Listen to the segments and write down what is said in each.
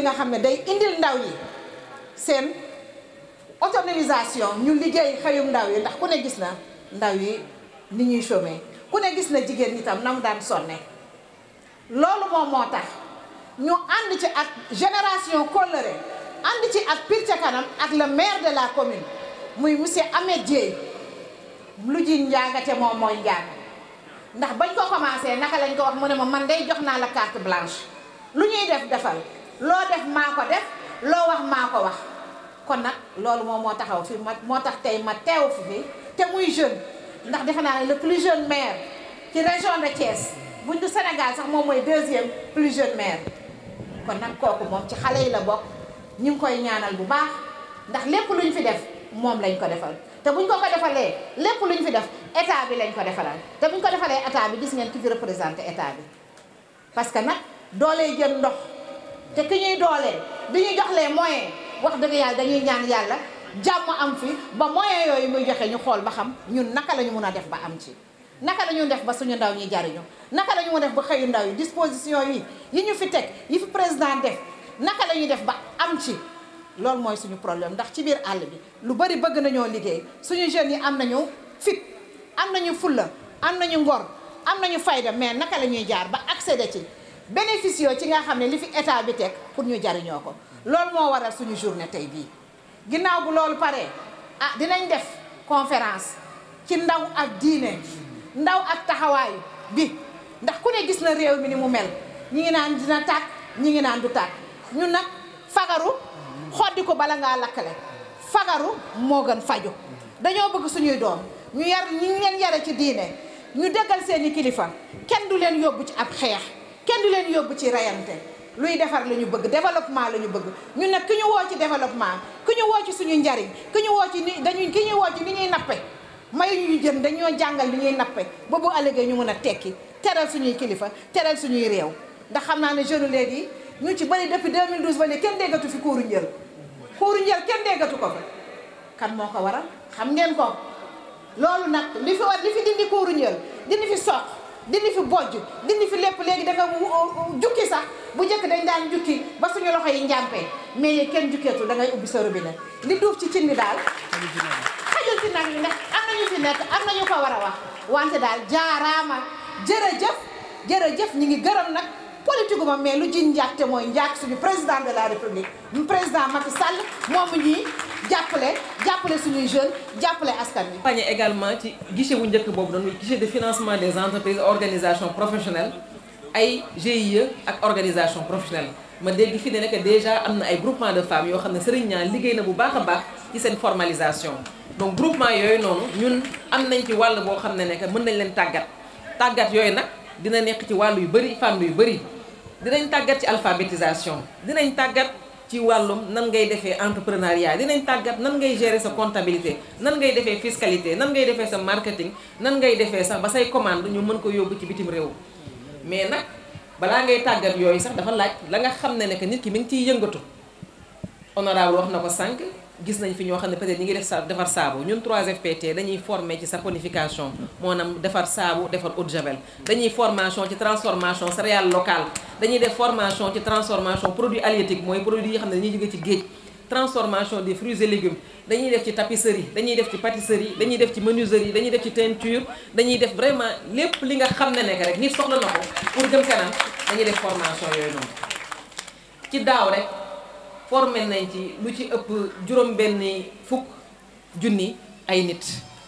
nga xam ne day indil ndaw yi seen autonomisation ñu liggéey xëyum ndaw yi ndax ku ne gis na ndaw yi ni ñuy chômer ku ne gis na jigéen ñi tam na mu daan sonne loolu moom moo tax ñu ànd ci ak génération Kolléré ànd ci ak Pire ca kanam ak le maire de la commune muy monsieur Ahmed Dieye lu ji njaagate moom mooy njaag ndax bañ ko commencé naka lañ ko wax mu ne ma man day jox naa la carte blanche lu ñuy def defal loo def maa ko def loo wax maa ko wax kon nag loolu moom moo taxaw fi ma moo tax tey ma teew fi fi te muy jeune ndax defe naa ne le plus jeune maire ci région de Thiès buñ du Sénégal sax moom mooy deuxième plus jeune maire kon nag kooku moom ci xale yi la bokk ñu ngi koy ñaanal bu baax ndax lépp luñ fi def moom lañ ko defal te buñ ko ko defalee lépp luñ fi def état bi lañ ko defalal te buñ ko defalee état bi gis ngeen ki fi représenté état bi parce que nag doolee jën ndox te ki ñuy doolee di ñu jox les moyens wax dëgg yàlla dañuy ñaan yàlla jàmm am fi ba moyens yooyu muy joxe ñu xool ba xam ñun naka la ñu mun a def ba am ci naka la ñu def ba suñu ndaw ñi jariñu naka la ñu mun a def ba xëyu ndaw yi disposition yi yi ñu fi teg yi fi président def naka la ñuy def ba am ci loolu mooy suñu problème ndax ci biir àll bi lu bari bëgg nañoo liggéey suñu jeunes yi am nañu fit am nañu fulla am nañu ngor am nañu fayda mais naka la ñuy jaar ba accéder ci bénéfice ci nga xam ne li fi état bi teg pour ñu jariñoo ko loolu moo waral suñu journée tey bii ginnaaw bu loolu paree ah dinañ def conférence ci ndaw ak diine ndaw ak taxawaayu bi ndax ku ne gis na réew mi ni mu mel ñi ngi naan dina tàkk ñi ngi naan du tàkk ñun nag fagaru xoddi ko bala ngaa lakkale fagaru moo gën faju dañoo bëgg suñuy doom ñu yar ñi ngi leen yare ci diine ñu déggal seeni kilifa kenn du leen yóbbu ci ab xeex kenn du leen yóbbu ci reyante luy defar la ñu bëgg développement la ñu bëgg ñun nag ki ñu woo ci développement ki ñu woo ci suñu njariñ ki ñu woo ci ni dañuy ki ñu woo ci ni ñuy nappe mayu ñu jën dañoo jàngal ni ñuy nappe ba bu ëllëgee ñu mën a tekki teral suñuy kilifa teral suñuy réew ndax xam naa ne jeune léegi ñu ci bëri depuis 2012 ba léegi kenn déggatu fi kuuru njël kuuru njël kenn déggatu ko fa kan moo ko waral xam ngeen ko loolu nag li fi war li fi dindi kuuru njël dindi fi soq dindi fi bojj dindi fi lépp léegi da nga jukki sax bu njëkk dañ daan jukki ba suñu loxo yi njàmpee mais kenn jukkeetul da ngay ubbi sa robinet li duuf ci cin bi daal xajul ci nag ndax am nañu fi nekk am nañu ko war a wax wante daal jaaraama jërëjëf jërëjëf ñi ngi gërëm nag politique ma mais lu ji njaagte mooy njaag suñu président de la république président Macky Sall moomu ñii jàppale jàppale suñuy jeunes jàppale askan wi. accompagné également ci guichet bu njëkk boobu doon guichet de financement des entreprises organisations professionnelles ay GIE ak organisation professionnelle ma dégg fi ne nekk déjà am na ay groupement de femmes yoo xam ne Serigne Niang liggéey na bu baax a baax ci seen formalisation donc groupement yooyu noonu ñun am nañ ci wàll boo xam ne nekk mën nañ leen tàggat tàggat yooyu nag dina nekk ci wàllu yu bëri fànn yu bëri dinañ tàggat ci alphabétisation dinañ tàggat ci wàllum nan ngay defee entrepreneuriat dinañ tàggat nan ngay gérer sa comptabilité nan ngay defee fiscalité nan ngay defee sa marketing nan ngay defee sax ba say commande ñu mën ko yóbbu ci bitim réew mais nag balaa ngay tàggat yooyu sax dafa laaj la nga xam ne ne que nit ki mi ngi ciy yëngatu honorable wax na ko sànq gis nañ fi ñoo xam ne peut-être ñi ngi def sa defar saabu ñun 3FPT dañuy former ci saponification moo nam defar saabu defar eau de javel dañuy formation ci transformation céréale locale dañuy def formation ci transformation produit halieutique mooy produit yi xam ne dañuy jóge ci géej transformation des fruits et légumes dañuy def ci tapisserie dañuy def ci pâtisserie dañuy def ci menuiserie dañuy def ci teinture dañuy def vraiment lépp li nga xam ne nekk rek nit soxla na ko pour jëm kanam dañuy def formation yooyu noonu ci daaw rek formé nañ ci lu ci ëpp juróom benni fukk junni ay nit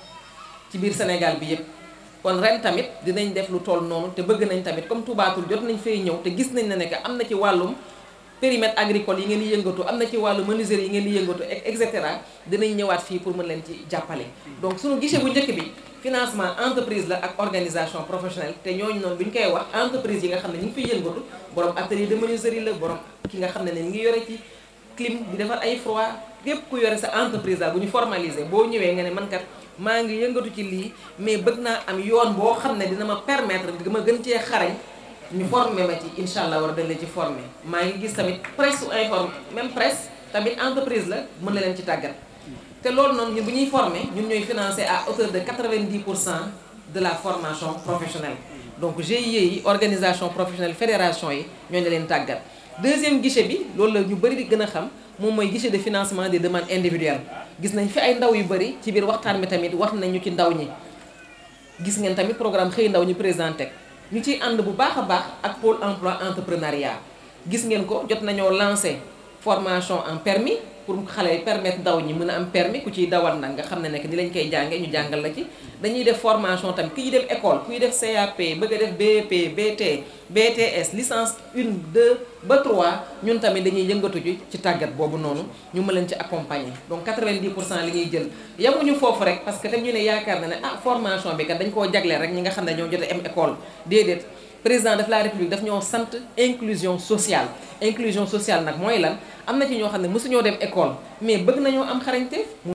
ci biir Sénégal bi yépp kon ren tamit dinañ def lu toll noonu te bëgg nañ tamit comme Touba Toul jot nañ fay ñëw te gis nañ ne ne que am na ci wàllum périmètre agricole yi ngeen di yëngatu am na ci wàllu menuiserie yi ngeen di yëngatu et cetera dinañ ñëwaat fii pour mën leen ci jàppale donc suñu guichet bu njëkk bi financement entreprise la ak organisation professionnelle te ñooñu noonu bu ñu koy wax entreprise yi nga xam ne ñu ngi fiy yëngatu borom atelier de menuiserie la borom ki nga xam ne ne ñu ngi yore ci clim di defar ay froid képp ku yore sa entreprise daal bu ñu formaliser boo ñëwee nga ne man kat maa ngi yëngatu ci lii mais bëgg naa am yoon boo xam ne dina ma permettre ma gën cee xarañ ñu formé ma ci incha allah war a dañ leen ci formé maa ngi gis tamit presse su informe même presse tamit entreprise la mën na leen ci tàggat te loolu noonu ñun bu ñuy formé ñun ñooy financé à hauteur de 90 pour cent de la formation professionnelle donc GIE yi organisation professionnelle fédération yi ñooñu leen tàggat deuxième guichet bi loolu la ñu bëri di gën a xam moom mooy guichet de financement des demandes individuelles gis nañ fi ay ndaw yu bëri ci biir waxtaan bi tamit wax nañu ci ndaw ñi gis ngeen tamit programme xëy ndaw ñu présenté ñu ciy ànd bu baax a baax ak pôle emploi entrepreneuriat gis ngeen ko jot nañoo lancé formation en permis pour xale yi permettre ndaw ñi mën a am permis ku ciy dawal nag nga xam ne nekk ni lañ koy jàngee ñu jàngal la ci dañuy def formation tamit kuy dem école kuy def CAP bëgg a def BEP BT BTS licence 1 2 ba 3 ñun tamit dañuy yëngatu ci ci tàggat boobu noonu ñu mën leen ci accompagner donc 90 pour cent li ñuy jël yamuñu foofu rek parce que tam ñu ne yaakaar na ne ah formation bi kat dañ koo jagleel rek ñi nga xam ne ñoo jot a am école déedéet président de la république daf ñoo sant inclusion sociale inclusion sociale nag mooy lan am na ci ñoo xam ne mësuñoo dem école mais bëgg nañoo am xarañte